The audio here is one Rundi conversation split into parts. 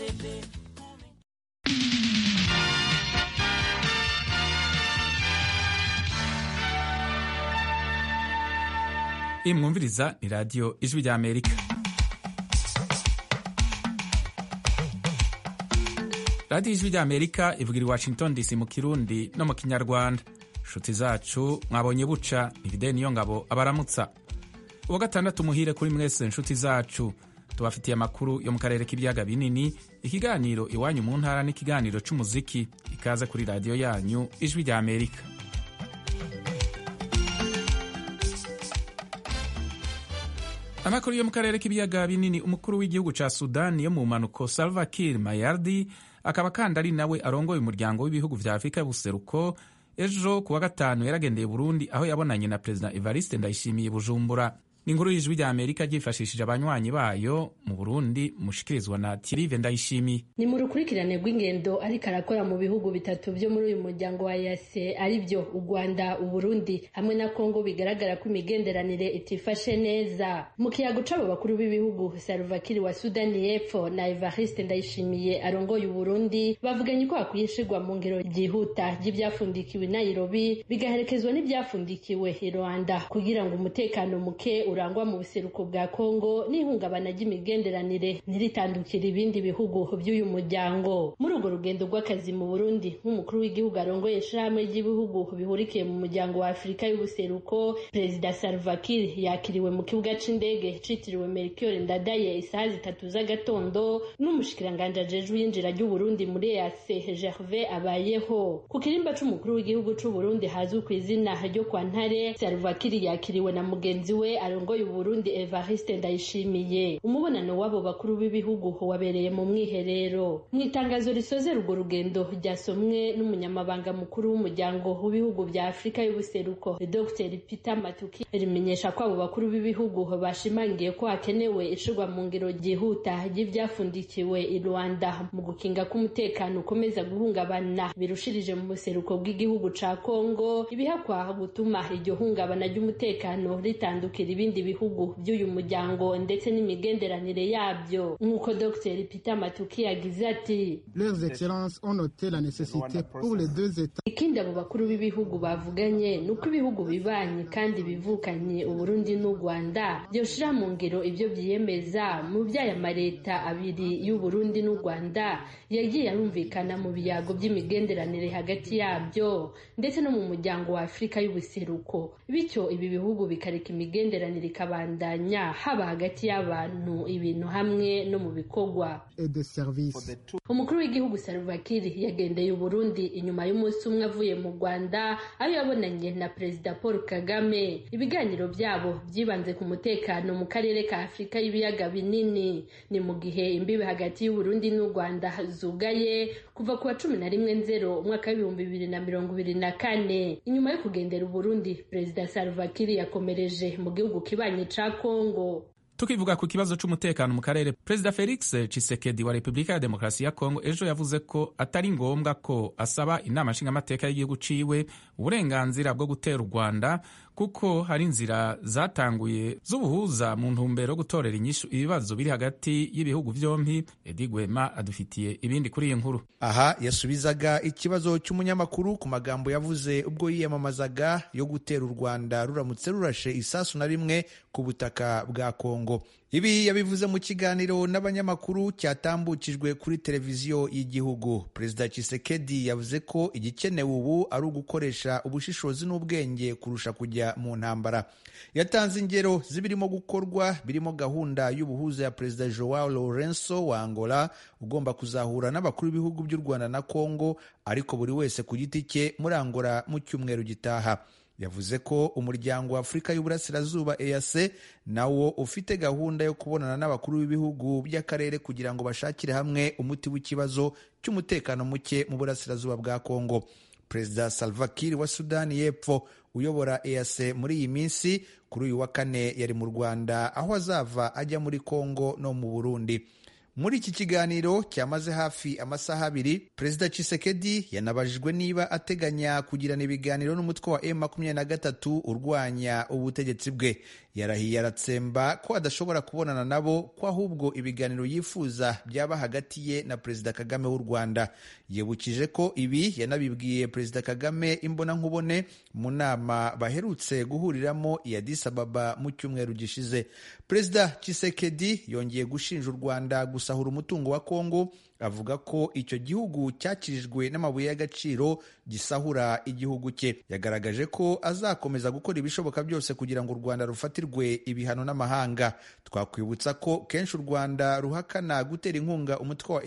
iyi mwumviriza ni radiyo ijwi rya amerika radiyo ijwi rya amerika ivugira i washington dc mu kirundi no mu kinyarwanda inshuti zacu mwabonye buca ni niyo ngabo abaramutsa uwa gatandatu muhire kuri mwese inshuti zacu tubafitiye amakuru yo mu karere k'ibiyaga binini ikiganiro iwanyu mu ntara n'ikiganiro cy'umuziki ikaze kuri radiyo yanyu ijwi rya amerika amakuru yo mu karere k'ibiyaga binini umukuru w'igihugu cya sudani yo mu mpanuko salva kiir mayardi akaba kandi ari nawe arongoye umuryango w'ibihugu vya afurika y'ubuseruko ejo ku wa gatanu yaragendeye burundi aho yabonanye na perezida evariste ndayishimiye bujumbura ni inkuru y'ijwi rya amerika ryifashishije abanywanyi bayo mu burundi mushikirizwa na tirive ndayishimiye ni mu rukurikirane rw'ingendo ariko arakora mu bihugu bitatu byo muri uyu muryango wa yase ari byo u rwanda uburundi hamwe na kongo bigaragara ko imigenderanire itifashe neza mu kiyago c'abo bakuru b'ibihugu salvakiri wa sudani y'epfo na evariste ndayishimiye arongoye uburundi bavuganye ko hakwiye ishirwa mu ngero ryihuta ry'ibyafundikiwe i nairobi bigaherekezwa n'ibyafundikiwe i rwanda kugira ngo umutekano muke urangwa mu buseruko bwa Kongo n'ihungabana ry'imigenderanire ntiritandukire ibindi bihugu by'uyu muryango muri urwo rugendo rw'akazi mu Burundi nk'umukuru w'igihugu arongoye ishirahamwe ry'ibihugu bihurikiye mu muryango wa Afurika y'ubuseruko Perezida Salva Kiir yakiriwe mu kibuga c'indege citiriwe Melchior Ndadaye isaha zitatu z'agatondo n'umushikiranganje ajejwe iyinjira ry'Uburundi muri EAC Gervais Abayeho ku kirimba c'umukuru w'igihugu c'Uburundi hazwi ku izina ryo kwa Ntare Salva Kiir yakiriwe na mugenzi we arongoye Uburundi Evariste Ndayishimiye umubonano w'abo bakuru b'ibihugu wabereye mu mwiherero mu itangazo risozera urwo rugendo ryasomwe n'umunyamabanga mukuru w'umuryango w'ibihugu bya Afurika y'ubuseruko Dr Peter Matuki rimenyesha ko abo bakuru b'ibihugu bashimangiye ko hakenewe ishirwa mu ngiro ryihuta ry'ivyafundikiwe i Rwanda mu gukinga k'umutekano ukomeza guhungabana birushirije mu buseruko bw'igihugu ca Kongo ibihakwa gutuma iryo hungabana ry'umutekano ritandukira ibindi bihugu by'uyu muryango ndetse n'imigenderanire yabyo nk'uko Dr Peter Matuki yagize ati leurs excellences ont noté la nécessité pour les deux états ikindi abo bakuru b'ibihugu bavuganye ni uko ibihugu bibanye kandi bivukanye uburundi n'u rwanda byoshira mu ngero ibyo byiyemeza mu by'aya mareta abiri y'uburundi n'u rwanda yagiye arumvikana mu biyago by'imigenderanire hagati yabyo ndetse no mu muryango wa afurika y'ubuseruko bityo ibi bihugu bikareka imigenderanire ikabandanya haba hagati y'abantu ibintu hamwe no mu bikorwa et de services umukuru w'igihugu Salva Kiir yagendeye uburundi inyuma y'umunsi umwe avuye mu rwanda aho yabonanye na perezida paul kagame ibiganiro byabo byibanze ku mutekano mu karere ka afurika y'ibiyaga binini ni mu gihe imbibi hagati y'uburundi n'u rwanda zugaye kuva ku wa cumi na rimwe nzero umwaka w'ibihumbi bibiri na mirongo ibiri na kane inyuma yo kugendera uburundi perezida Salva Kiir yakomereje mu gihugu kibanyi ca kongo tukivuga ku kibazo c'umutekano mu karere perezida felix chisekedi wa repubulika ya demokarasi ya kongo ejo yavuze ko atari ngombwa ko asaba inama nshingamateka y'igihugu ciwe uburenganzira bwo gutera u rwanda kuko hari inzira zatanguye z'ubuhuza mu ntumbero yo gutorera inyishu ibibazo biri hagati y'ibihugu vyompi edi gwema adufitiye ibindi kuri iyi nkuru aha yasubizaga ikibazo cy'umunyamakuru ku magambo yavuze ubwo yiyamamazaga yo gutera u rwanda ruramutse rurashe isasu na rimwe ku butaka bwa kongo ibi yabivuze mu kiganiro n'abanyamakuru cyatambukijwe kuri televiziyo y'igihugu perezida Tshisekedi yavuze ko igikenewe ubu ari ugukoresha ubushishozi n'ubwenge kurusha kujya mu ntambara yatanze ingero z'ibirimo gukorwa birimo gahunda y'ubuhuza ya perezida Joao Lourenço wa Angola ugomba kuzahura n'abakuru b'ibihugu by'u Rwanda na Congo ariko buri wese ku giti cye muri Angola mu cyumweru gitaha yavuze ko umuryango wa afurika y'uburasirazuba EAC nawo ufite gahunda yo kubonana n'abakuru b'ibihugu by'akarere kugira ngo bashakire hamwe umuti w'ikibazo cy'umutekano muke mu burasirazuba bwa kongo perezida salva kiir wa sudani y'epfo uyobora EAC muri iyi minsi kuri uyu wa kane yari mu rwanda aho azava ajya muri kongo no mu burundi muri iki kiganiro cyamaze hafi amasaha abiri perezida Tshisekedi yanabajijwe niba ateganya kugirana ibiganiro n'umutwe wa M23 urwanya ubutegetsi bwe yarahiye aratsemba ko adashobora kubonana nabo ko ahubwo ibiganiro yifuza byaba hagati ye na perezida kagame w'u rwanda yibukije ko ibi yanabibwiye perezida kagame imbonankubone mu nama baherutse guhuriramo i Addis Ababa mu cyumweru gishize perezida Tshisekedi yongeye gushinja u rwanda gusahura umutungo wa kongo avuga ko icyo gihugu cyakirijwe n'amabuye y'agaciro gisahura igihugu cye yagaragaje ko azakomeza gukora ibishoboka byose kugira ngo u rwanda rufatirwe ibihano n'amahanga twakwibutsa ko kenshi u rwanda ruhakana gutera inkunga umutwe wa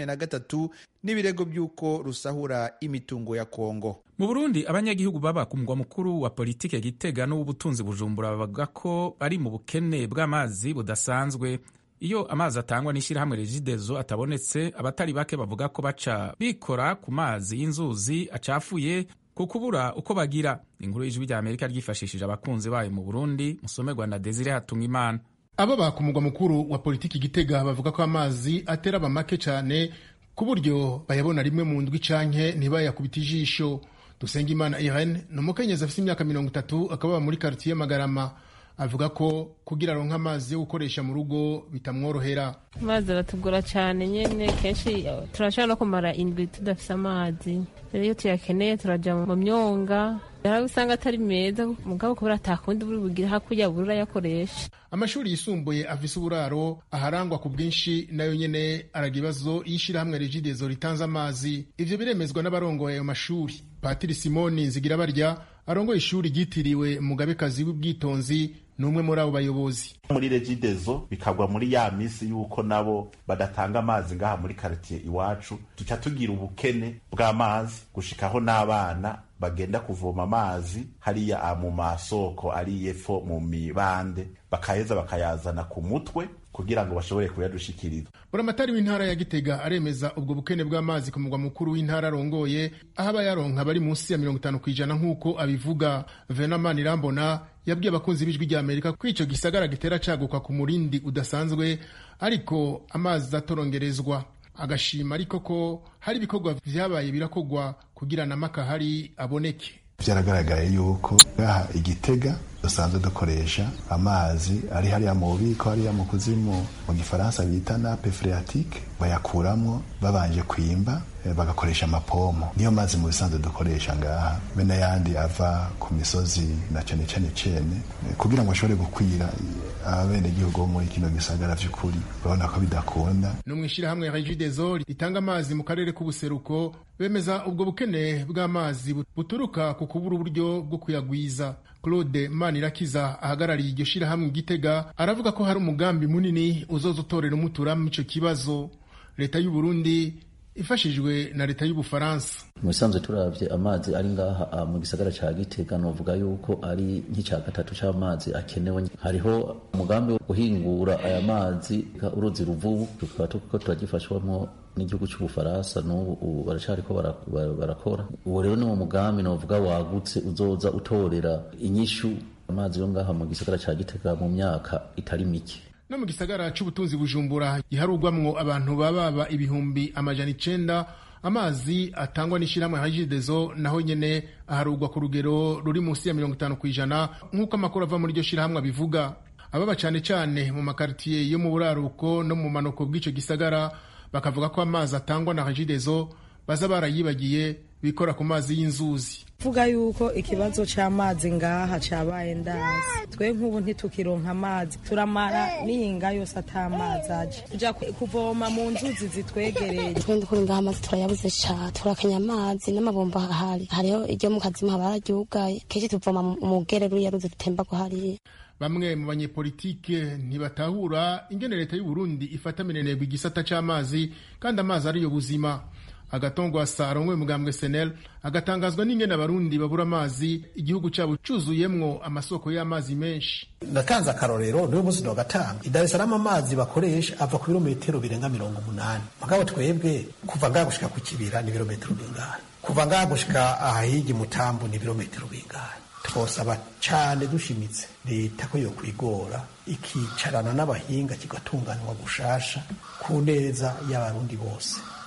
M23 n'ibirego by'uko rusahura imitungo ya kongo mu burundi abanyagihugu baba ku mugwa mukuru wa politike gitega n'uw'ubutunzi bujumbura bavuga ko bari mu bukene bw'amazi budasanzwe iyo amazi atangwa n'ishyirahamwe regidezo atabonetse abatari bake bavuga ko baca bikora ku mazi y'inzuzi acafuye ku kubura uko bagira inkuru y'ijwi rya amerika ryifashishije abakunzi bayo mu burundi musomerwa na desire hatunga imana abo ba ku mugwa mukuru wa politiki gitega bavuga ko amazi atera abamake cyane ku buryo bayabona rimwe mu ndwi canke ntibayakubita ijisho dusengimana irene ni umukenyezi afite imyaka mirongo itatu akaba muri karitiye magarama avuga ko kugira aronka amazi yo gukoresha mu rugo bitamworohera amazi aratugora cyane nyine kenshi turashobora no kumara indwi tudafite amazi rero iyo tuyakeneye turajya mu myonga hari usanga atari meza mugabo kubera atakundi buri bugire hakurya buri urayakoresha amashuri yisumbuye afise uburaro aharangwa ku bwinshi nayo nyene araga ibibazo y'ishirahamwe regidezo ritanze amazi ivyo biremezwa n'abarongoye ayo mashuri patiri simoni zigira barya arongoye ishuri ryitiriwe mugabekazi w'ubwitonzi ni umwe muri abo bayobozi muri regidezo bikagwa muri ya misi y'uko nabo badatanga amazi ngaha muri karitiye iwacu tuca tugira ubukene bw'amazi gushikaho n'abana bagenda kuvoma amazi hariya mu masoko ari epfo mu mibande bakaheza bakayazana ku mutwe kugira ngo bashobore kuyadushikiriza buramatari w'intara ya gitega aremeza ubwo bukene bw'amazi ku mugwa mukuru w'intara arongoye aho abayaronka bari munsi ya mirongo itanu ku ijana nk'uko abivuga venamani irambona yabwiye abakunzi b'ijwi rya amerika ko ico gisagara gitera caguka ku murindi udasanzwe ariko amazi atorongerezwa agashima ariko ko hari ibikorwa vyabaye birakogwa kugira na makahari aboneke byaragaragaye yuko ngaha igitega dusanzwe dukoresha amazi ari hariya mu bubiko hariya mu kuzimu mu gifaransa bita nape phreatique bayakuramwo babanje kwimba bagakoresha amapomo niyo mazi mu bisanzwe dukoresha ngaha be n'ayandi ava ku misozi na cane cane cene kugira ngo ashobore gukwira abenegihugu bo muri kino gisagara vy'ukuri urabona ko bidakunda no mw'ishirahamwe regideso ritanga amazi mu karere k'ubuseruko bemeza ubwo bukene bw'amazi buturuka ku kubura uburyo bwo kuyagwiza claude manirakiza ahagarariye iryo shirahamwe igitega aravuga ko hari umugambi munini uzoza utorera umuturamo ico kibazo leta y'u Burundi ifashijwe na leta y'ubufaransa mu bisanzwe turavye amazi ari ngaha mu gisagara ca gitega novuga yuko ari nk'ica gatatu c'amazi akenewe hariho umugambi wo guhingura aya mazi uruzi ruvubu tukaba turiko turagifashwamwo n'igihugu c'ubufaransa n'ubu baracariko barakora uwo rero ni wo mugambi novuga wagutse uzoza utorera inyishu amazi yo ngaha mu gisagara ca gitega mu myaka itari mike no mu gisagara c'ubutunzi bujumbura giharugwamwo abantu bababa ibihumbi amajana icenda amazi atangwa n'ishirahamwe hajidezo naho nyene aharugwa ku rugero ruri munsi ya mirongo itanu kw'ijana nk'uko amakuru ava muri iryo shirahamwe abivuga ababa cane cane mu makaritiye yo mu buraruko no mu manuko bw'ico gisagara bakavuga ko amazi atangwa na hajidezo baza barayibagiye bikora ku mazi y'inzuzi vuga yuko ikibazo c'amazi ngaha cabaye ndazi twe nk'ubu ntitukironka amazi turamara n'iyinga yose ata mazi aje tuja kuvoma mu nzuzi zitwegereye twe ndukuri ngaha amazi turayabuze ca turakenya amazi n'amabomba ahari hariho iryo mu kazimu haba hararyugaye kenshi tuvoma mu gere ruriya ruzi rutembagwa hariya bamwe mu banyepolitike ntibatahura ingene leta y'u Burundi ifata minenegwa igisata c'amazi kandi amazi ariyo buzima agatongwasa arongoye umugambwe senel agatangazwa n'ingene abarundi babura amazi igihugu cyabo cuzuyemwo amasoko y'amazi menshi natanze akarorero niwe munsi wa gatanu i Dar es Salaam amazi bakoresha ava ku birometero birenga mirongo umunani mugabo twebwe kuva ngaha gushika ku kibira ni birometero bingahe kuva ngaha gushika ahahigi mutambu ni birometero bingahe twosaba cane dushimitse leta ko yokwigora ikicarana n'abahinga kigatunganywa gushasha ku neza y'abarundi bose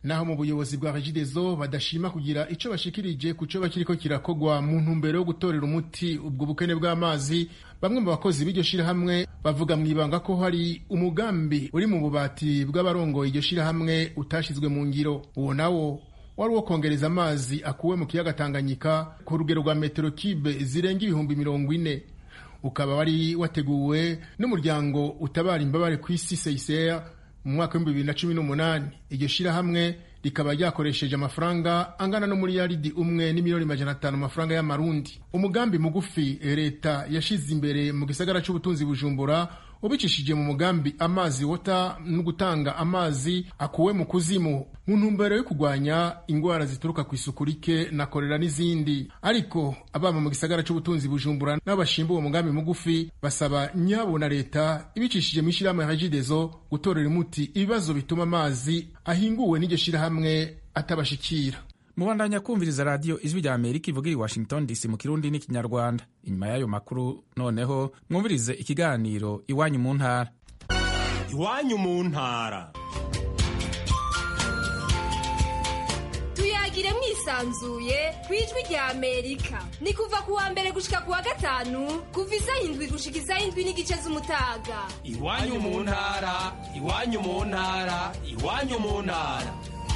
naho mu buyobozi bwa regidezo badashima kugira ico bashikirije ku co bakiriko kirakogwa mu ntumbero yo gutorera umuti ubwo bukene bw'amazi bamwe mu bakozi b'iryo shirahamwe bavuga mu ibanga ko hari umugambi uri mu bubati bw'abarongoye iryo shirahamwe utashizwe mu ngiro uwo nawo wari uwo kongereza amazi akuwe mu kiyaga Tanganyika ku rugero rwa metero kibe zirenga ibihumbi mirongo ine ukaba wari wateguwe n'umuryango utabara imbabare ku isi CICR mu mwaka w'ibihumbi bibiri na cumi n'umunani iryo shirahamwe rikaba ryakoresheje amafaranga angana n'umuriyaridi umwe n'imiliyoni majana atanu amafaranga y'amarundi umugambi mugufi leta yashize imbere mu gisagara c'ubutunzi bujumbura ubicishije mu mugambi amazi wota no gutanga amazi akuwe mu kuzimu mu ntumbero yo kurwanya ingwara zituruka ku isuku rike na korera n'izindi ariko ababa mu gisagara c'ubutunzi bujumbura n'abashimba uwo mugambi mugufi basaba nyabo na leta ibicishije mu ishirahamwe ya regidezo gutorera umuti ibibazo bituma amazi ahinguwe n'iryo shirahamwe atabashikira mubandanya kumviriza radiyo ijwi rya amerika ivugira i washington dc mu kirundi n'ikinyarwanda inyuma y'ayo makuru noneho mwumvirize ikiganiro iwanyu mu ntara iwanyu mu ntara tuyagire mwisanzuye ku ijwi rya amerika ni kuva ku wa mbere gushika ku wa gatanu kuva isaha indwi gushika isaha indwi n'igice z'umutaga iwanyu mu ntara iwanyu mu ntara iwanyu mu ntara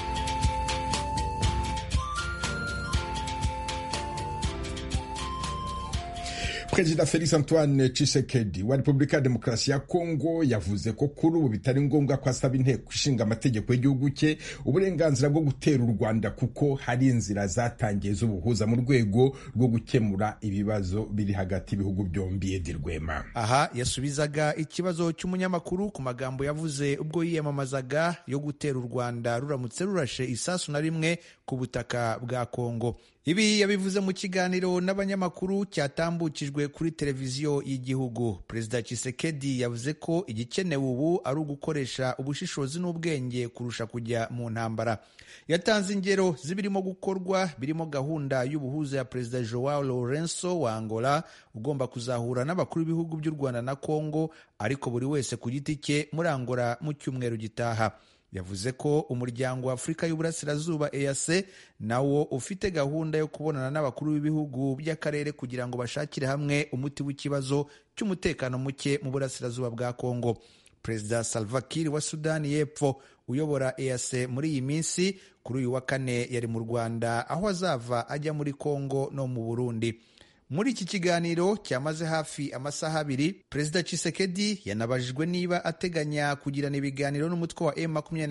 perezida felix antoine Tshisekedi wa repubulika ya demokarasi ya kongo yavuze ko kuri ubu bitari ngombwa ko asaba inteko ishinga amategeko y'igihugu cye uburenganzira bwo gutera u rwanda kuko hari inzira zatangiye z'ubuhuza mu rwego rwo gukemura ibibazo biri hagati y'ibihugu byombi edi rwema aha yasubizaga ikibazo cy'umunyamakuru ku magambo yavuze ubwo yiyamamazaga yo gutera u rwanda ruramutse rurashe isasu na rimwe ku butaka bwa kongo ibi yabivuze mu kiganiro n'abanyamakuru cyatambukijwe kuri televiziyo y'igihugu perezida Tshisekedi yavuze ko igikenewe ubu ari ugukoresha ubushishozi n'ubwenge kurusha kujya mu ntambara yatanze ingero z'ibirimo gukorwa birimo gahunda y'ubuhuza ya perezida Joao Lourenço wa Angola ugomba kuzahura n'abakuru b'ibihugu by'u Rwanda na Congo ariko buri wese ku giti cye muri Angola mu cyumweru gitaha yavuze ko umuryango wa afurika y'uburasirazuba EAC nawo ufite gahunda yo kubonana n'abakuru b'ibihugu by'akarere kugira ngo bashakire hamwe umuti w'ikibazo cy'umutekano muke mu burasirazuba bwa kongo perezida salva kiir wa sudani y'epfo uyobora EAC muri iyi minsi kuri uyu wa kane yari mu rwanda aho azava ajya muri kongo no mu burundi muri iki kiganiro cyamaze hafi amasaha abiri perezida Tshisekedi yanabajijwe niba ateganya kugirana ibiganiro n'umutwe wa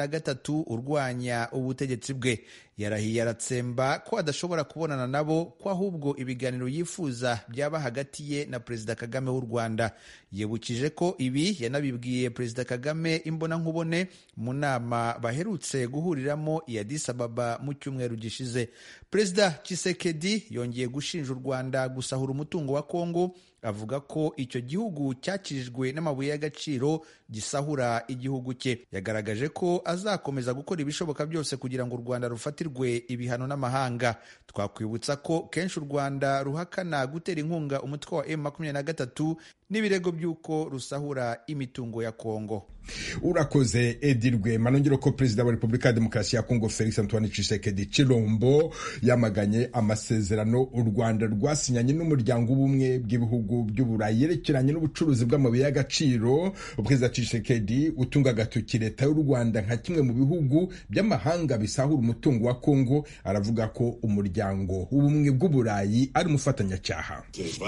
M23 urwanya ubutegetsi bwe yarahiye aratsemba ko adashobora kubonana nabo ko ahubwo ibiganiro yifuza byaba hagati ye na perezida Kagame w'u Rwanda yibukije ko ibi yanabibwiye perezida Kagame imbonankubone mu nama baherutse guhuriramo i Addis Ababa mu cyumweru gishize perezida Tshisekedi yongeye gushinja u Rwanda gusahura umutungo wa Kongo avuga ko icyo gihugu cyakirijwe n'amabuye y'agaciro gisahura igihugu cye yagaragaje ko azakomeza gukora ibishoboka byose kugira ngo u Rwanda rufatirwe ibihano n'amahanga twakwibutsa ko kenshi u Rwanda ruhakana gutera inkunga umutwe wa M23 n'ibirego by'uko rusahura imitungo ya Kongo urakoze edi rwema nongera ko perezida wa repubulika ya demokarasi ya kongo felix antoine tshisekedi chilombo yamaganye amasezerano u rwanda rwasinyanye n'umuryango w'ubumwe bw'ibihugu by'uburayi yerekeranye n'ubucuruzi bw'amabuye y'agaciro perezida tshisekedi utunga agatoki leta y'u rwanda nka kimwe mu bihugu by'amahanga bisahura umutungo wa kongo aravuga ko umuryango w'ubumwe bw'uburayi ari umufatanyacyaha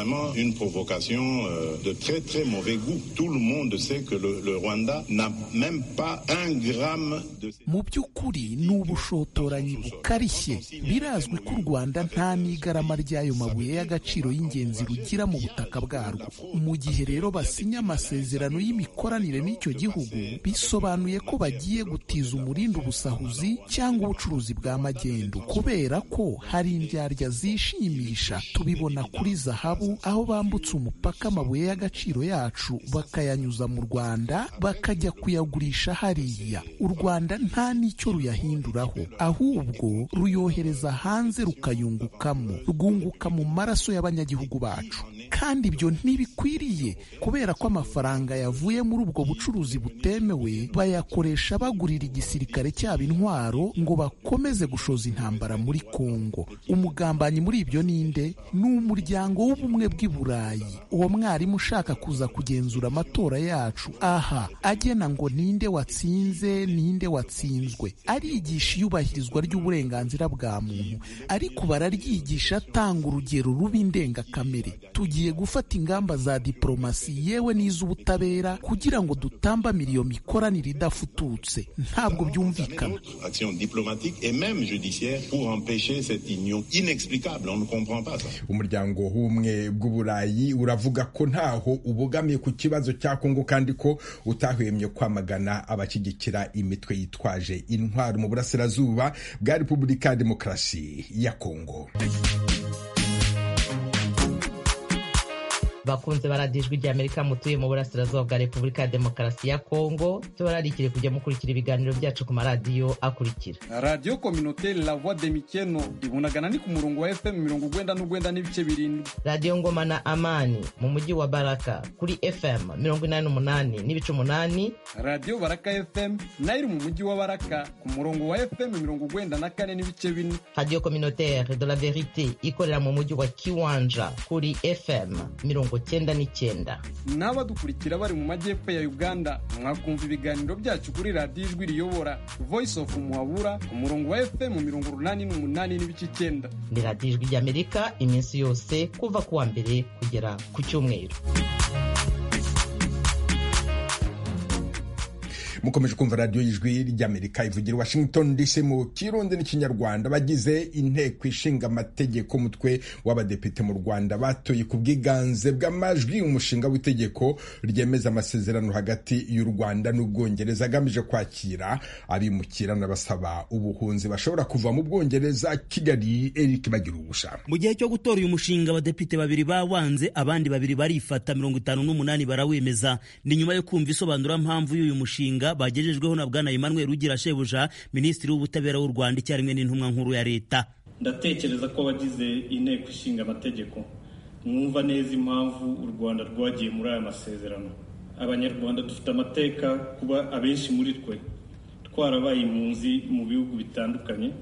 de très très mauvais goût. Tout le monde sait que le, le Rwanda n'a même pas un gramme de... mu by'ukuri ni ubushotoranyi bukarishye birazwi ko u rwanda nta n'igarama ry'ayo mabuye y'agaciro y'ingenzi rugira mu butaka bwarwo mu gihe rero basinya amasezerano y'imikoranire n'icyo gihugu bisobanuye ko bagiye gutiza umurindi ubusahuzi cyangwa ubucuruzi bwa magendu kubera ko hari indyarya zishimisha tubibona kuri zahabu aho bambutse umupaka amabuye y'agaciro yacu bakayanyuza mu rwanda bakajya kuyagurisha hariya u rwanda nta n'icyo ruyahinduraho ahubwo ruyohereza hanze rukayungukamo rwunguka mu maraso y'abanyagihugu bacu kandi kandi ibyo ntibikwiriye kubera ko amafaranga yavuye muri ubwo bucuruzi butemewe bayakoresha bagurira igisirikare cyabo intwaro ngo bakomeze gushoza intambara muri kongo umugambanyi muri ibyo ninde ni umuryango w'ubumwe bw'i burayi uwo mwarimu ushaka kuza kugenzura amatora yacu aha agena ngo ninde watsinze ninde watsinzwe arigisha iyubahirizwa ry'uburenganzira bwa muntu ariko bararyigisha atanga urugero rubi ndengakamere tugiye gufata ingamba za diporomasi yewe n'iz'ubutabera kugira ngo dutambamire iyo mikoranire idafututse ntabwo byumvikana action diplomatique et même judiciaire pour empêcher cette union inexplicable. On ne comprend pas ça. umuryango w'ubumwe bw'uburayi uravuga ko ntaho ubogamiye ku kibazo cya kongo kandi ko utahwemye kwamagana abashyigikira imitwe yitwaje intwaro mu burasirazuba bwa repubulika ya demokarasi ya kongo bakunze baradijwe rya amerika mutuye mu burasirazuba bwa repubulika ya demokarasi ya kongo tubararikire kujya mukurikira ibiganiro byacu ku maradiyo akurikira radiyo kominote la voix de mikeno ibunagana ni ku murongo wa fm mirongo ugwenda n'ugwenda n'ibice birindwi radiyo ngoma na amani mu mujyi wa baraka kuri fm mirongo inani n'umunani n'ibice umunani radiyo baraka fm nayo iri mu mujyi wa baraka ku murongo wa fm mirongo ugwenda na kane n'ibice bine radiyo communautaire de la verite ikorera mu mujyi wa kiwanja kuri fm mirongo cyenda n'icyenda n'abadukurikira bari mu majyepfo ya uganda mwakumva ibiganiro byacu kuri radiyo ijwi riyobora voice of muhabura ku murongo wa fm mirongo urunani n'umunani n'ibice icyenda ni radiyo ijwi ry'amerika iminsi yose kuva ku wa mbere kugera ku cyumweru mukomeje kumva radiyo y'ijwi ry'amerika ivugira washington dc mu kirundi n'ikinyarwanda bagize inteko ishinga amategeko umutwe w'abadepite mu rwanda batoye ku bwiganze bw'amajwi umushinga w'itegeko ryemeza amasezerano hagati y'u rwanda n'ubwongereza agamije kwakira abimukira n'abasaba ubuhunzi bashobora kuva mu bwongereza kigali eric bagira ubusha mu gihe cyo gutora uyu mushinga abadepite babiri bawanze abandi babiri barifata mirongo itanu n'umunani barawemeza ni nyuma yo kumva isobanurampamvu y'uyu mushinga bagejejweho na bwana Emmanuel Rugira Shebuja minisitiri w'ubutabera w'u Rwanda icyarimwe n'intumwa nkuru ya leta ndatekereza ko abagize inteko ishinga amategeko mwumva neza impamvu u Rwanda rwagiye muri aya masezerano abanyarwanda dufite amateka kuba abenshi muri twe twarabaye impunzi mu bihugu bitandukanye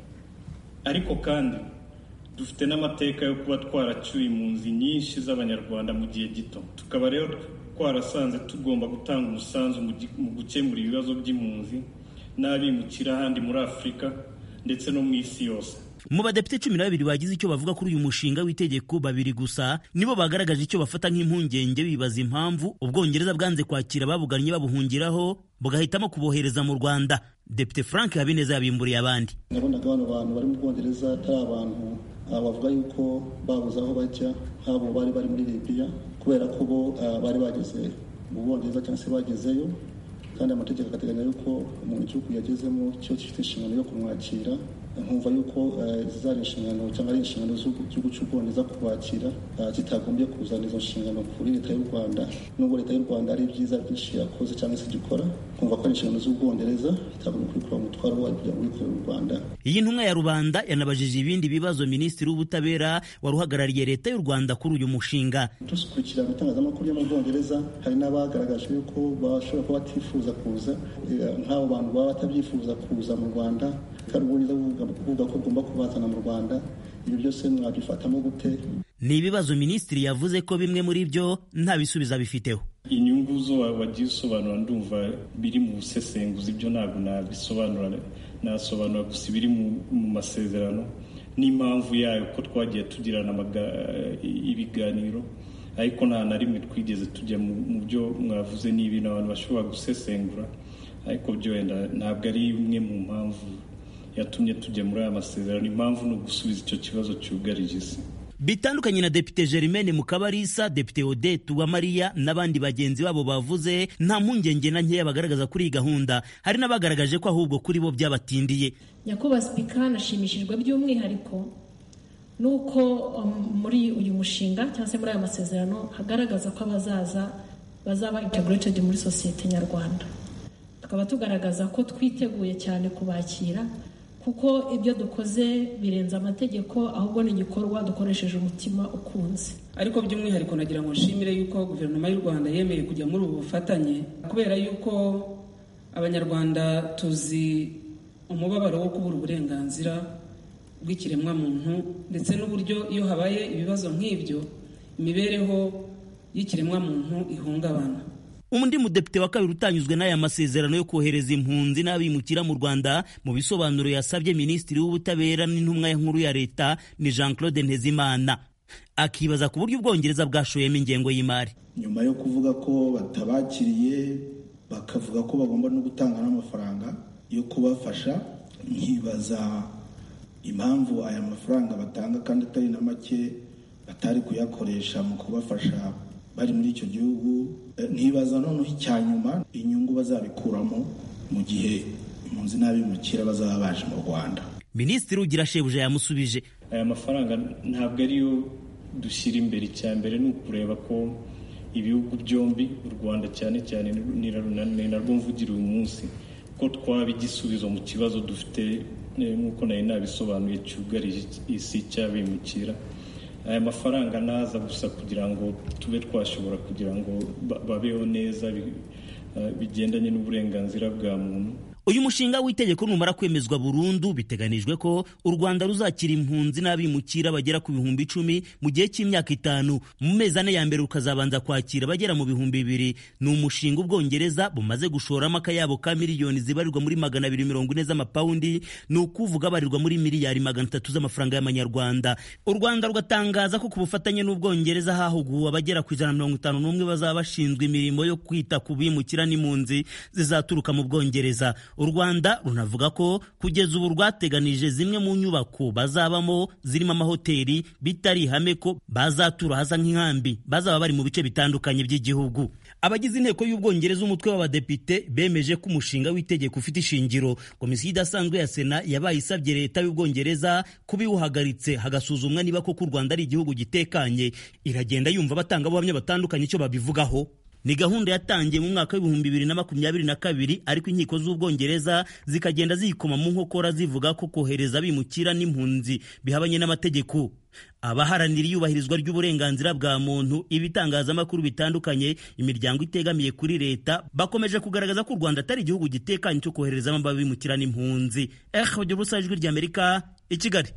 ariko kandi dufite n'amateka yo kuba twaracyuye impunzi nyinshi z'abanyarwanda mu gihe gito tukaba rero twarasanze tugomba gutanga umusanzu mu gukemura ibibazo by'impunzi n'abimukira ahandi muri afurika ndetse no mu isi yose mu badepite cumi na babiri bagize icyo bavuga kuri uyu mushinga w'itegeko babiri gusa nibo bagaragaje icyo bafata nk'impungenge bibaza impamvu ubwongereza bwanze kwakira ababugannye babuhungiraho bugahitamo kubohereza mu rwanda depite frank habineza yabimburiye abandi nabonaga bano bantu bari mu bwongereza atari abantu bavuga yuko babuze aho bajya nk'abo bari bari muri libiya kubera ko bo bari bageze mu bwongereza cyangwa se bagezeyo kandi amategeko agateganya yuko umuntu igihugu yagezemo cyo gifite inshingano yo kumwakira nkumva yuko zari inshingano cyangwa ari inshingano z'igihugu cy'ubwongereza kubakira zitagombye kuzana izo nshingano kuri leta y'u rwanda nubwo leta y'u rwanda ari byiza byinshi yakoze cyangwa se igikora kumva ko ari inshingano z'ubwongereza itagombye kubikora umutwaro wayo kugira ngo wikorere u rwanda iyi ntumwa ya rubanda yanabajije ibindi bibazo minisitiri w'ubutabera wari uhagarariye leta y'u rwanda kuri uyu mushinga dukurikira mu itangazamakuru yo mu bwongereza hari n'abagaragaje yuko bashobora kuba batifuza kuza nk'abo bantu baba batabyifuza kuza mu rwanda kandi ubwongereza kuvuga ko ugomba kubazana mu rwanda ibyo byose mwabifatamo gute ni ibibazo minisitiri yavuze ko bimwe muri byo nta bisubizo abifiteho inyungu zo wagiye usobanura ndumva biri mu busesenguzi ibyo ntabwo nabisobanura nasobanura gusa ibiri mu masezerano n'impamvu yayo ko twagiye tugirana ibiganiro ariko nta na rimwe twigeze tujya mu byo mwavuze ni ibintu abantu bashobora gusesengura ariko byo wenda ntabwo ari imwe mu mpamvu yatumye tujya muri aya masezerano impamvu ni ugusubiza icyo kibazo cyugarije isi bitandukanye na depite Germaine Mukabarisa depite Odette Uwamariya n'abandi bagenzi babo bavuze nta mpungenge na nkeya bagaragaza kuri iyi gahunda hari n'abagaragaje ko ahubwo kuri bo byabatindiye nyakubahwa sipika nashimishijwe by'umwihariko nuko muri uyu mushinga cyangwa se muri aya masezerano hagaragaza ko abazaza bazaba integrated muri sosiyete nyarwanda tukaba tugaragaza ko twiteguye cyane kubakira kuko ibyo dukoze birenze amategeko ahubwo ni igikorwa dukoresheje umutima ukunze ariko by'umwihariko nagira ngo nshimire yuko guverinoma y'u rwanda yemeye kujya muri ubu bufatanye kubera yuko abanyarwanda tuzi umubabaro wo kubura uburenganzira bw'ikiremwamuntu ndetse n'uburyo iyo habaye ibibazo nk'ibyo imibereho y'ikiremwamuntu ihungabana undi mudepite wa kabiri utanyuzwe n'aya masezerano yo kohereza impunzi n'abimukira mu rwanda mu bisobanuro yasabye minisitiri w'ubutabera n'intumwa nkuru ya leta ni jean claude ntezimana akibaza ku buryo ubwongereza bwashoyemo ingengo y'imari nyuma yo kuvuga ko batabakiriye bakavuga ko bagomba no gutanga n'amafaranga yo kubafasha nkibaza impamvu aya mafaranga batanga kandi atari na make batari kuyakoresha mu kubafasha bari muri icyo gihugu ntibaza noneho icya nyuma inyungu bazabikuramo mu gihe impunzi n'abimukira bazaba baje mu rwanda minisitiri ugira shebuja yamusubije aya mafaranga ntabwo ariyo dushyira imbere icya mbere ni ukureba ko ibihugu byombi u rwanda cyane cyane ni narwo mvugira uyu munsi ko twaba igisubizo mu kibazo dufite nk'uko nari nabisobanuye cyugarije isi cy'abimukira aya mafaranga naza gusa kugira ngo tube twashobora kugira ngo babeho neza bigendanye n'uburenganzira bwa muntu uyu mushinga w'itegeko numara kwemezwa burundu biteganijwe ko u rwanda ruzakira impunzi n'abimukira bagera ku bihumbi icumi mu gihe cy'imyaka itanu mu mezi ane ya mbere rukazabanza kwakira bagera mu bihumbi bibiri ni umushinga ubwongereza bumaze gushoramo akayabo ka miliyoni zibarirwa muri magana abiri mirongo ine z'amapawundi ni ukuvuga abarirwa muri miliyari magana atatu z'amafaranga y'amanyarwanda u rwanda rugatangaza ko ku bufatanye n'ubwongereza hahuguwe abagera ku ijana na mirongo itanu n'umwe bazaba bashinzwe imirimo yo kwita ku bimukira n'impunzi zizaturuka mu bwongereza u rwanda runavuga ko kugeza ubu rwateganije zimwe mu nyubako bazabamo zirimo amahoteli bitari ihame ko bazatura hasa nk'inkambi bazaba bari mu bice bitandukanye by'igihugu abagize inteko y'ubwongereza umutwe w'abadepite bemeje ko umushinga w'itegeko ufite ishingiro komisiyo idasanzwe ya sena yabaye isabye leta y'ubwongereza kuba iwuhagaritse hagasuzumwa niba koko u rwanda ari igihugu gitekanye iragenda yumva abatangabuhamya batandukanye icyo babivugaho ni gahunda yatangiye mu mwaka w'ibihumbi bibiri na makumyabiri na kabiri ariko inkiko z'ubwongereza zikagenda ziyikoma mu nkokora zivuga ko kohereza abimukira n'impunzi bihabanye n'amategeko abaharanira iyubahirizwa ry'uburenganzira bwa muntu ibitangazamakuru bitandukanye imiryango itegamiye kuri leta bakomeje kugaragaza ko u rwanda atari igihugu gitekanye cyo koherezamo abimukira n'impunzi eh bagira ubusa ijwi ry'amerika i kigali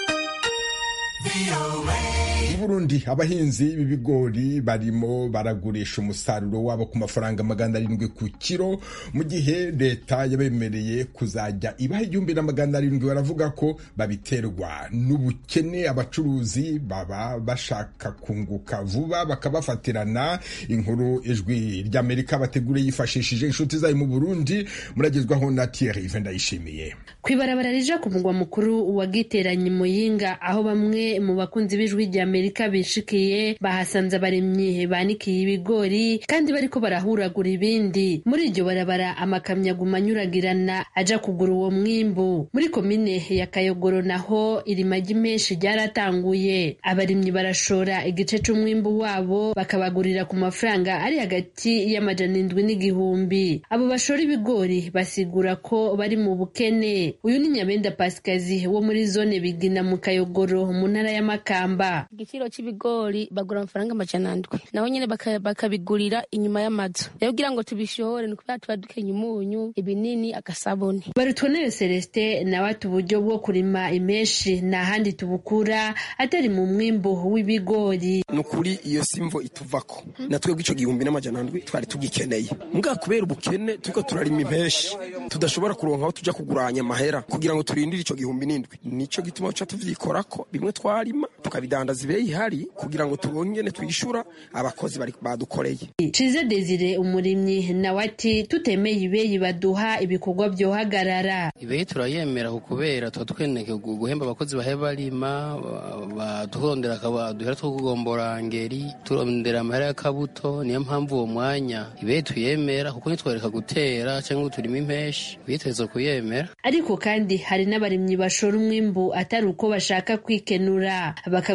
mu burundi abahinzi b'ibigori barimo baragurisha umusaruro wabo ku mafaranga magana arindwi ku kiro mu gihe leta yabemereye kuzajya ibaha igihumbi na magana arindwi baravuga ko babiterwa n'ubukene abacuruzi baba bashaka kunguka vuba bakabafatirana inkuru ijwi ry'amerika bateguriye yifashishije inshuti zayo mu burundi muragezwaho na thierry ndayishimiye ku ibarabara rija ku mugwa mukuru wa giteranye muyinga aho bamwe mu bakunzi b'ijwi rya amerika bishikiye bahasanze abaremyi banikiye ibigori kandi bariko barahuragura ibindi muri iryo barabara amakamyo aguma anyuragirana aja kugura uwo mwimbu muri komine ya kayogoro naho irimagi menshi ryaratanguye abarimyi barashora igice c'umwimbu wabo bakabagurira ku mafaranga ari hagati y'amajana indwi n'igihumbi abo bashora ibigori basigura ko bari mu bukene uyu ni nyabenda pasikazi wo muri zone bigina mu kayogoro mu ntara y'amakamba igiciro cy'ibigori bagura amafaranga amajana ndwi naho nyine bakabigurira inyuma y'amazu rero kugira ngo tubishore ni kubera tuba dukenye umunyu ibinini agasabuni barutonere celestin nawe ati uburyo bwo kurima imeshi nta handi tubukura atari mu mwimbu w'ibigori ni ukuri iyo simvo ituvako na twebwe icyo gihumbi n'amajana ndwi twari tugikeneye mbwa kubera ubukene turiko turarima impeshi tudashobora kuronka aho tujya kuguranya amahera kugira ngo turindire icyo gihumbi n'indwi nicyo gituma tuca tuvyikorako bimwe twarima tukabidandaza ibeyi ihari kugira ngo tubongene twishura abakozi badukoreye cize desire umurimyi nawe ati tutemeye ibeyi baduha ibikorwa vyohagarara ibeyi turayemera kubera tuba tweneke guhemba abakozi bahe barima baturondera duhera two kugombora ngeri turondera amahera y'akabuto niyo mpamvu uwo mwanya ibeyi tuyemera kuko nitwereka gutera cyangwa turima impeshi ibeyi tureza kuyemera ariko kandi hari n'abarimyi bashora umwimbu atari uko bashaka kwikenura bakagurisha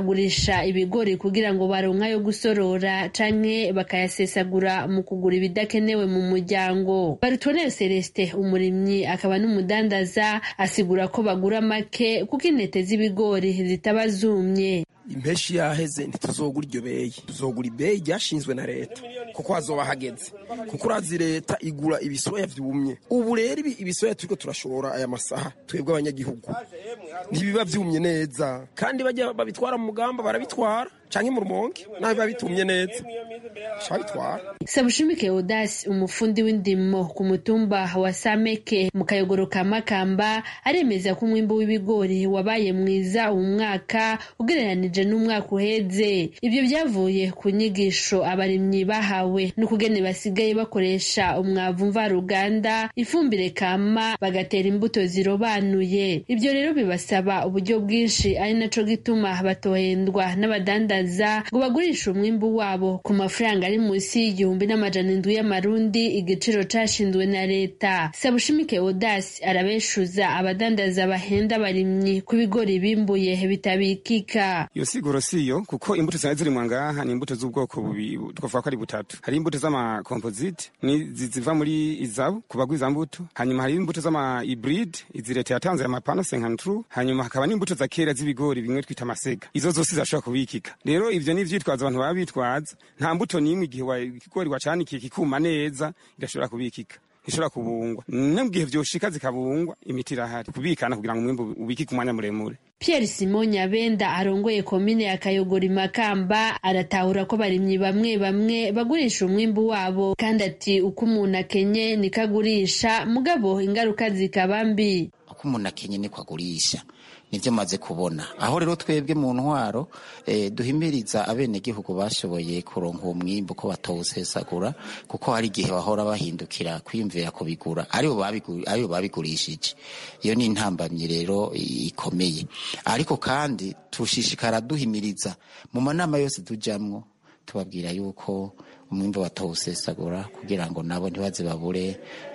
bagurisha ibigori kugira ngo baronka yo gusorora canke bakayasesagura mu kugura ibidakenewe mu muryango barutonere celestin umurimyi akaba n'umudandaza asigura ko bagura make kuko intete z'ibigori zitaba zumye impeshi yaheze ntituzogura iryo beyi tuzogura ibeyi ryashinzwe na leta kuko hazoba hageze kuko urazi leta igura ibisoya vyumye ubu rero ibisoya turiko turashora aya masaha twebwe abanyagihugu ntibiba vyumye neza kandi bajya babitwara mu mugamba barabitwara canke mu rumonge naho biba bitumye neza shabitwara sabushimike odasi umufundi w'indimo ku mutumba wa sameke mu kayogoro ka makamba aremeza ko umwimbu w'ibigori wabaye mwiza uwu mwaka ugereranije n'umwaka uheze ibyo byavuye ku nyigisho abarimyi bahawe n'ukugene basigaye bakoresha umwavu mvaruganda ifumbire kama bagatera imbuto zirobanuye ibyo rero bibasaba uburyo bwinshi ari naco gituma batohendwa n'abadandaza ngo bagurishe umwimbu wabo ku mafaranga ari munsi y'igihumbi n'amajana indwi y'amarundi igiciro cashinzwe na leta sabushimike odasi arabeshuza abadandaza bahenda abarimyi ku bigori bimbuye bitabikika iyo siguro siyo kuko imbuto zari ziri ngaha ni imbuto z'ubwoko bubiri twavuga ko ari butatu hari imbuto z'amakomposite ziva muri izabu ku bagwiza mbuto hanyuma hari imbuto z'ama hybrid izi leta yatanze amapano senkantru hanyuma hakaba n'imbuto za kera z'ibigori bimwe twita amasega izo zose zirashobora kubikika rero ivyo ni ivyitwazo abantu baba bitwaza nta mbuto n'imwe igihe ikigori wacanikiye kikuma neza irashobora kubikika ishobora kubungwa no mu gihe vyoshika zikabungwa imiti irahari kubikana kugira ngo umwimbu ubikike umwanya muremure Pierre Simon Nyabenda arongoye komine ya Kayogori Makamba aratahura ko barimyi bamwe bamwe bagurisha umwimbu wabo kandi ati uko umuntu akenye niko agurisha mugabo ingaruka zikaba mbi uko umuntu akenye niko agurisha nibyo maze kubona aho rero twebwe mu ntwaro eh, duhimiriza abenegihugu bashoboye kuronka uwo mwimbu ko batawusesagura kuko hari igihe bahora bahindukira kwiyumvira kubigura aribo babigurishije iyo ni intambamyi rero ikomeye ariko kandi tushishikara duhimiriza mu manama yose tujamwo tubabwira yuko umwimbo batawusesagura kugira ngo nabo ntibaze babure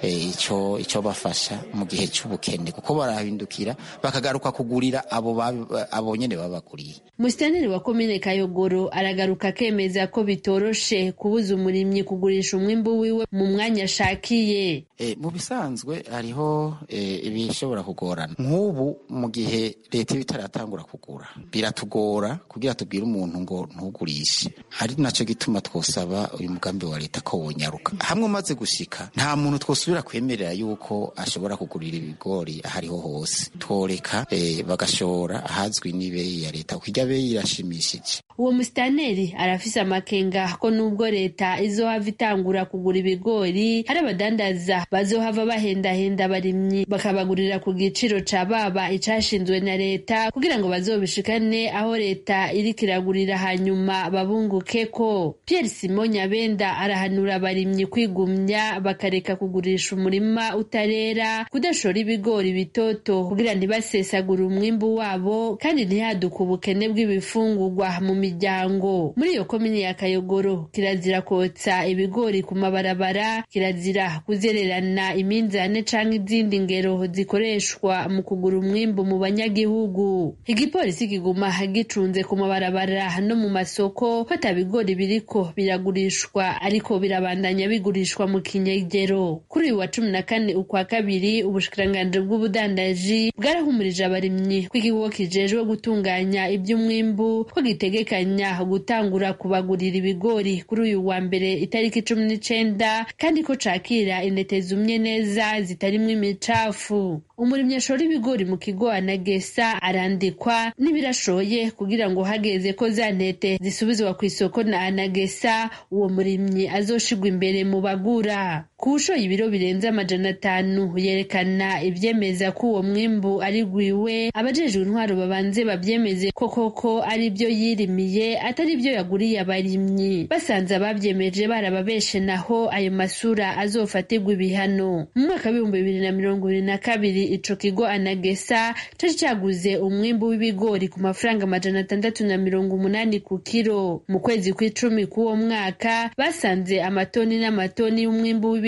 icyo icyo bafasha mu gihe cy'ubukene kuko barahindukira bakagaruka kugurira abo abo nyene babaguriye Musitanteri wa komine Kayogoro aragaruka akemeza ko bitoroshe kubuza umurimyi kugurisha umwimbu wiwe mu mwanya ashakiye e, mu bisanzwe hariho e, ibishobora kugorana nk'ubu mu gihe leta iba itaratangura kugura biratugora kugira tubwire umuntu ngo ntugurishe ari naco gituma twosaba uyu mugambi wa leta ko wonyaruka hamwe umaze gushika nta muntu twosubira kwemerera yuko ashobora kugurira ibigori ahariho hose tworeka e, bagashora ahazwi n'ibeyi ya leta kuko irya beyi irashimishije uwo musitaneri arafise amakenga ko nubwo leta izohava itangura kugura ibigori hari abadandaza bazohava bahendahenda abarimyi bakabagurira ku giciro ca baba icashinzwe na leta kugira ngo bazobishikane aho leta iriko iragurira hanyuma babunguke ko Pierre Simon Nyabenda arahanura abarimyi kwigumya bakareka kugurisha umurima utarera kudashora ibigori bitoto kugira ntibasesagure umwimbu wabo kandi ntihaduke ubukene bw'ibifungurwa mu miryango muri iyo komine ya Kayogoro kirazira kotsa ibigori ku mabarabara kirazira kuzererana iminzane canke izindi ngero zikoreshwa mu kugura umwimbu mu banyagihugu igipolisi kiguma gicunze ku mabarabara no mu masoko ko bigori biriko biragurishwa ariko birabandanya bigurishwa mu kinyegero kuri uyu wa cumi na kane ukwa kabiri ubushikiranganji bw'ubudandaji bwarahumurije abarimyi ko igihugu kijejwe gutunganya iby'umwimbu ko gitegekanya gutangura kubagurira ibigori kuri uyu wa mbere itariki cumi n'icenda kandi ko cakira intete zumye neza zitarimwo imicafu umurimyi ashora ibigori mu kigo anagesa arandikwa n'ibirashoye kugira ngo hageze ko za ntete zisubizwa ku isoko na anagesa uwo murimyi azoshigwa imbere mu bagura ku ushoye ibiro birenze amajana atanu yerekana ivyemeza ko uwo mwimbu ari gwiwe abajejwe intwaro babanze bavyemeze ko koko ari byo yirimiye atari byo yaguriye abarimyi basanze abavyemeje barababeshe naho ayo masura azofatirwa ibihano mu mwaka w'ibihumbi bibiri na mirongo ibiri na kabiri ico kigo anagesa cari caguze umwimbu w'ibigori ku mafaranga amajana atandatu na mirongo umunani ku kiro mu kwezi kw'icumi k'uwo mwaka basanze amatoni n'amatoni y'umwimbu w'ibigori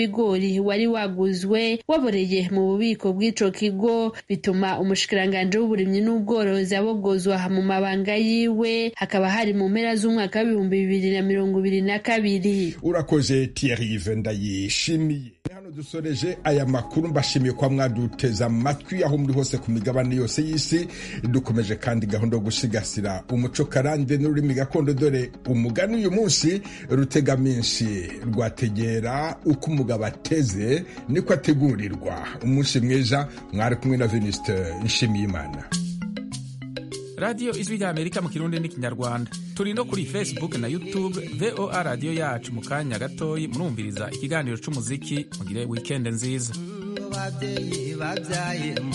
w'ibigori wari waguzwe waboreye mu bubiko bw'ico kigo bituma umushikiranganje w'uburimyi n'ubworozi abogozwa mu mabanga yiwe hakaba hari mu mpera z'umwaka w'ibihumbi bibiri na mirongo ibiri na kabiri urakoze Thierry ndayishimiye hano dusoreje aya makuru mbashimiye kwa mwaduteza amatwi aho muri hose ku migabane yose y'isi dukomeje kandi gahunda yo gusigasira umuco karande n'ururimi gakondo dore umugani uyu munsi rutegaminsi rwategera uko umugabo ateze niko ategurirwa umunsi mwiza mwari kumwe na Venuste Nshimiyimana radiyo ijwi rya amerika mu kirundi n'ikinyarwanda turi no kuri facebook na youtube voa radiyo yacu mu kanya gatoyi murumviriza ikiganiro c'umuziki mugire wikende nziza